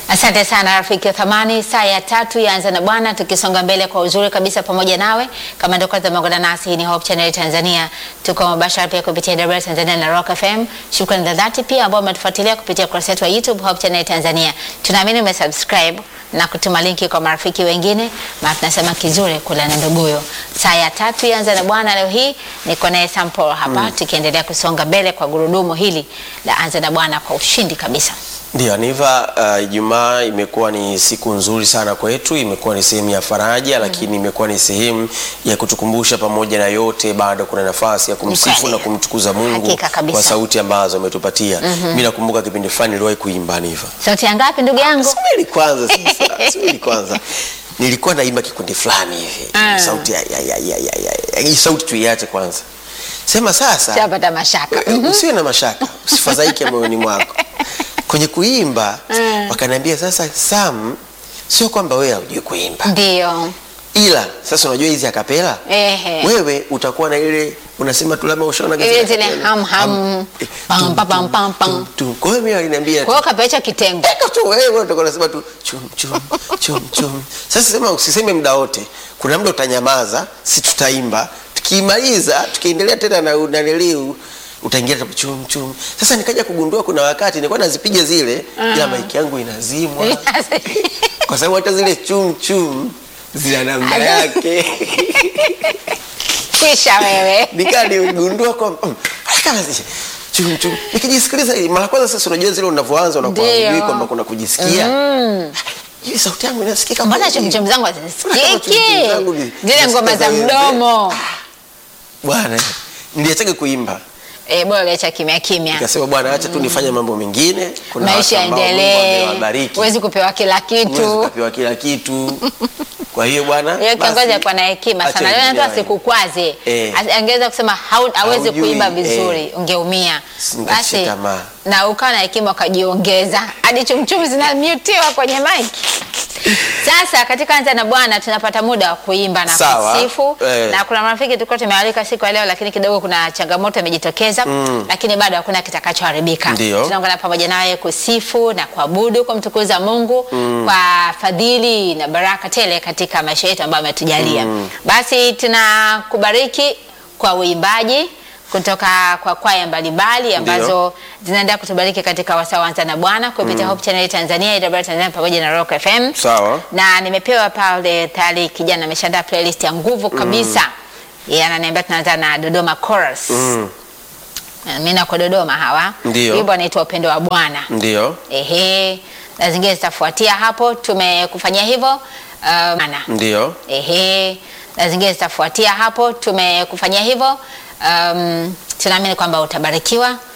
Asante sana rafiki wa thamani, saa ya tatu yaanza na Bwana, tukisonga mbele kwa uzuri kabisa pamoja nawe. Kama ndio kwanza umeungana nasi, hii ni Hope Channel Tanzania, tuko mubashara pia kupitia WR Tanzania na Rock FM. Shukrani za dhati pia ambao umetufuatilia kupitia ukurasa wetu wa YouTube Hope Channel Tanzania. Tunaamini umesubscribe na kutuma linki kwa marafiki wengine, maana tunasema kizuri kula na nduguyo. Saa ya tatu yaanza na Bwana, leo hii niko naye Sample hapa tukiendelea kusonga mbele kwa gurudumu hili la anza na Bwana kwa ushindi kabisa. Ndio Aniva, uh, Ijumaa imekuwa ni siku nzuri sana kwetu, imekuwa ni sehemu ya faraja lakini imekuwa ni sehemu ya kutukumbusha pamoja na yote, bado kuna nafasi ya kumsifu kweli. na kumtukuza Mungu Hakika kabisa. kwa sauti ambazo ametupatia. Mimi nakumbuka kipindi fulani niliwahi kuimba Aniva. Sauti ya ngapi ndugu yangu? Subiri kwanza sasa, subiri kwanza. Nilikuwa naimba kikundi fulani hivi. Ah. Sauti ya, ya, ya, ya, ya, ya. Hii sauti tuiache kwanza. Sema sasa. Shapata mashaka. Eh, usiwe na mashaka, usifadhaike moyoni mwako. Kwenye kuimba wakaniambia, sasa Sam, sio kwamba wewe haujui kuimba, Ndio. ila sasa unajua hizi akapela Ehe. wewe utakuwa na ile unasema tu labda ushaona Ile gazeti zile akapela. ham, ham. eh, Pam, tum, pam, tum, pam, pam. tum, tum. Kwa hiyo mimi waliniambia Kwa hiyo kapecha kitengo. Eka tu wewe utakuwa unasema tu chum chum chum chum. Sasa sema usiseme muda wote. Kuna muda utanyamaza, si tutaimba. Tukimaliza, tukiendelea tena na unaniliu utaingia tu chum chum. Sasa nikaja kugundua kuna wakati nilikuwa nazipiga zile ila maiki yangu inazimwa kwa sababu hata zile chum chum zina namba yake. Kisha wewe. Nikaa niligundua kwamba mm, kama zi- chum chum. Nikijisikiliza hili mara kwanza sasa unajua zile unavyoanza unakuwa Ndio. hujui kwamba kuna kujisikia. Hii sauti yangu inasikika Mbona kweli? chumchum zangu Mbona hazisikiki? chumchum zangu ni- Zile ngoma za zinasikia mdomo. Bwana, niliachaga kuimba. Eh, bora acha kimya kimya. Nikasema bwana, acha tu nifanye mambo mengine. Kuna Maisha watu ambao Mungu yaendelee. amewabariki. Huwezi kupewa kila Huwezi kitu. ukapewa kila kitu. Kwa hiyo bwana, Yeye kiongozi basi, alikuwa na hekima acha sana. Leo ingie hata waende. sikukwaze. Eh. Angeweza kusema hau- hawezi Haujui, kuimba eh. vizuri, ungeumia. Singekata tamaa. na ukawa na hekima ukajiongeza hadi chumchum zinamutiwa kwenye mic. Sasa katika Anza na Bwana tunapata muda wa kuimba na Sawa. kusifu Eh. na kuna marafiki tulikuwa tumewalika siku ya leo, lakini kidogo kuna changamoto imejitokeza lakini bado hakuna kitakachoharibika. Ndio. Tunaungana pamoja nawe kusifu na kuabudu, kumtukuza Mungu kwa fadhili na baraka tele katika maisha yetu ambayo ametujalia. Basi tunakubariki kwa uimbaji kutoka kwa kwaya mbalimbali ambazo zinaendelea kutubariki katika wasaa wa Anza na Bwana kupitia Hope Channel Tanzania, AWR Tanzania pamoja na Rock FM. Sawa. Na nimepewa pale tayari kijana ameshaandaa playlist ya nguvu kabisa. Yeye ananiambia tunaanza na Dodoma Chorus. Mm, Mimi nako Dodoma hawa. Ndio. Wimbo anaitwa Upendo wa Bwana. ndio. Ehe. Na zingine zitafuatia hapo. Tumekufanyia hivyo. Um, ana. Ndio. Ehe. Na zingine zitafuatia hapo. Tumekufanyia hivyo. Um, tunaamini kwamba utabarikiwa